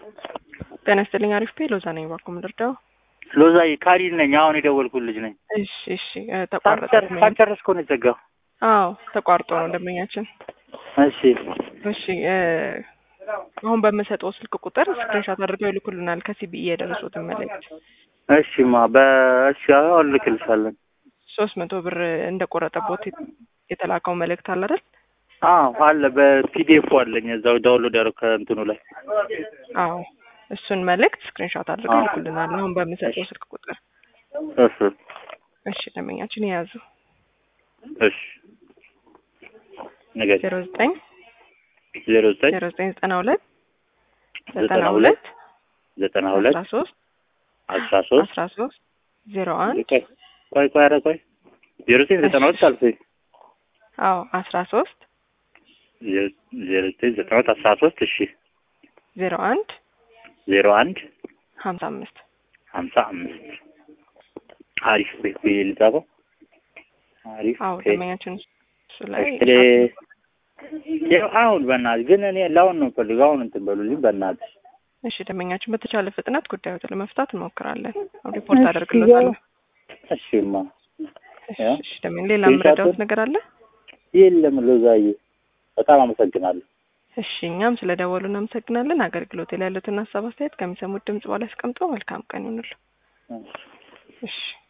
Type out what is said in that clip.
ጤና ይስጥልኝ። አሪፍ ፔ ሎዛ ነኝ። ባኮ ምድርዳው ሎዛ ካሪል ነኝ። አሁን የደወልኩት ልጅ ነኝ። እሺ፣ እሺ። እ፣ ተቋረጠ። ሳንጨርስ እኮ ነው የተዘጋው። አዎ ተቋርጦ ነው ደንበኛችን። እሺ እሺ እ፣ አሁን በምሰጠው ስልክ ቁጥር ስክሪንሾት አድርገው ይልኩልናል ከሲቢኢ የደረሱትን መልእክት። እሺማ በእሺ አሁን ልክልሻለን። ሶስት መቶ ብር እንደቆረጠቦት የተላከው መልእክት አለ አይደል? አዎ አለ በፒዲኤፍ አለኝ እዛው ዳውንሎድ ያደረኩ ከእንትኑ ላይ አዎ እሱን መልእክት ስክሪንሾት አድርገው አዎ። ይልኩልናል አሁን በምሰጠው ስልክ ቁጥር። እሺ እሺ ደንበኛችን የያዙ እሺ ነገር ዜሮ ዘጠኝ ዜሮ ዘጠኝ ዜሮ ዘጠኝ ዘጠና ሁለት ዘጠና ዘጠና ሁለት ዘጠና ሁለት አስራ ሶስት አስራ ሶስት አስራ ሶስት ዜሮ አንድ ቆይ ቆይ ቆይ ኧረ ቆይ ዜሮ ዘጠኝ ዘጠና ሁለት አልኩኝ አዎ አስራ ሶስት ዜሮ ዜሮ ዘጠኝ ዘጠና ሁለት አስራ ሶስት እሺ ዜሮ አንድ ዜሮ አንድ ሀምሳ አምስት ሀምሳ አምስት አሪፍ ቤት ብዬ ልጻፈው አሪፍ አዎ ቤት ደንበኛችን እሱ ላይ እሺ ያው አሁን በእናትህ ግን እኔ ለአሁን ነው የምፈልገው አሁን እንትን በሉልኝ በእናትህ እሺ ደንበኛችን በተቻለ ፍጥነት ጉዳዮትን ለመፍታት እንሞክራለን። ሪፖርት አደርግለታለሁ። እሺማ እሺ ያ። እሺ ደንበኛ ሌላ ስክሪንሾቱን- የምረዳውት ነገር አለ? የለም ሎዛዬ በጣም አመሰግናለሁ እሺ እኛም ስለ ደወሉ እናመሰግናለን። አገልግሎት ላይ ያሉትን ሀሳብ አስተያየት ከሚሰሙት ድምጽ በኋላ ያስቀምጠው። መልካም ቀን ይሁንልዎ። እሺ